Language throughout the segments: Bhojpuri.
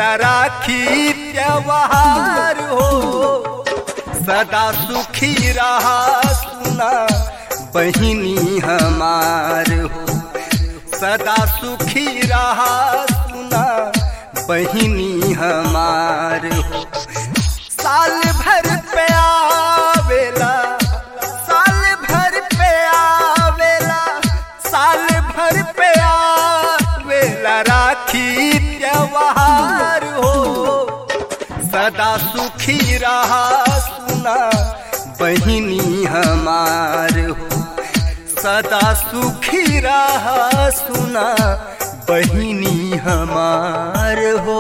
आवेला राखी त्योहार हो सदा सुखी रहा सुना बहिनी हमार हो सदा सुखी रहा सुना बहिनी हमार हो साल भर पे आवेला साल भर पे आवेला साल भर पे आवेला राखी त्योहार हो सदा सुखी रहा सुना बहिनी हमार हो सदा सुखी रहा सुना बहिनी हमार हो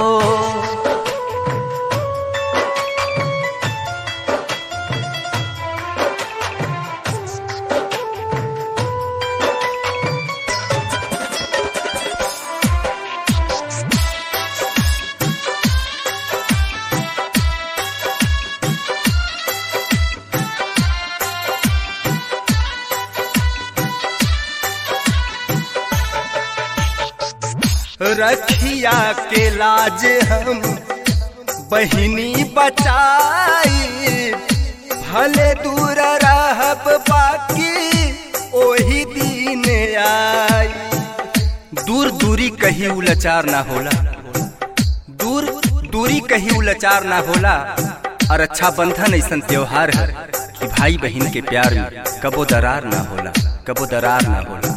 रखिया के लाज हम बहिनी बचाई भले दूर रहब बाकी ओही दिन आई दूर दूरी कहीं उलचार ना होला दूर दूरी कहीं उलचार ना होला और अच्छा बंधन ऐसा त्योहार है कि भाई बहन के प्यार में कबो दरार ना होला कबो दरार ना होला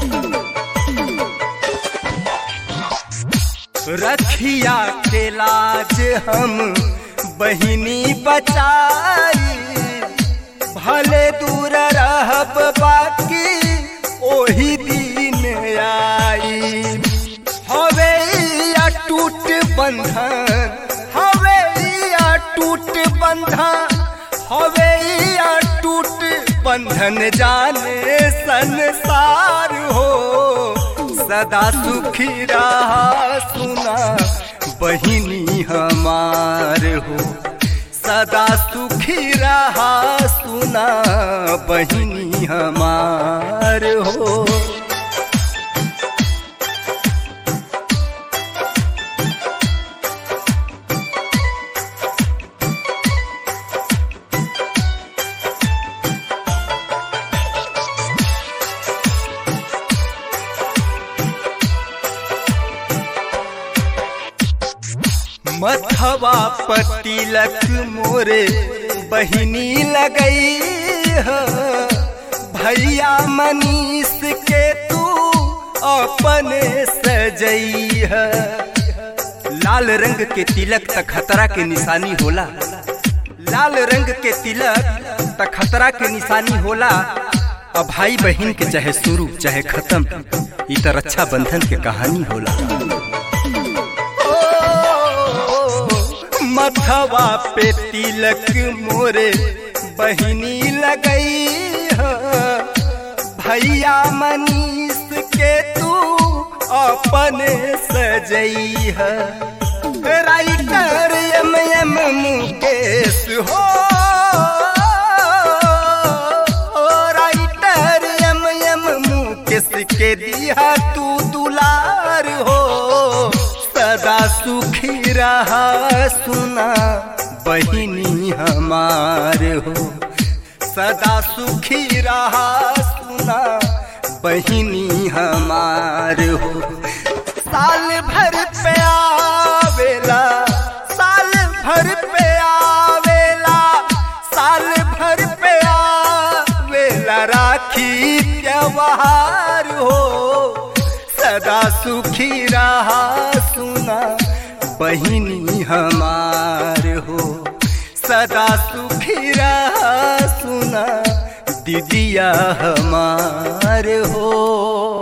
रखिया के लाज हम बहिनी बचाई भले दूर रहब बाकी ओही दिन आई हवे या टूट बंधन हवे या टूट बंधन हवे या टूट बंधन जाने संसार हो सदा सुखी रहा सुना बहिनी हमार हो सदा सुखी रहा सुना बहिनी हमार हो मथवा पतिलक मोरे बहिनी लगई है भैया मनीष के तू अपने सजई है लाल रंग के तिलक त खतरा के निशानी होला लाल रंग के तिलक त खतरा के निशानी होला अब भाई बहन के चाहे शुरू चाहे खत्म ई त रक्षा बंधन के कहानी होला मथवा पे तिलक मोरे बहिनी लगई है भैया मनीष के तू अपने सजई है राइटर एम एम मुकेश हो राइटर एम एम मुकेश के दिया तू दुलार हो सदा सुखी रहा सुना बहिनी हमार हो सदा सुखी रहा सुना बहिनी हमार हो साल भर पे आवेला साल भर पे आवेला साल भर पे आवेला राखी त्योहार हो सदा सुखी रहा सुना बहिनी हमार हो सदा सुखी रहा सुना दीदिया हमार हो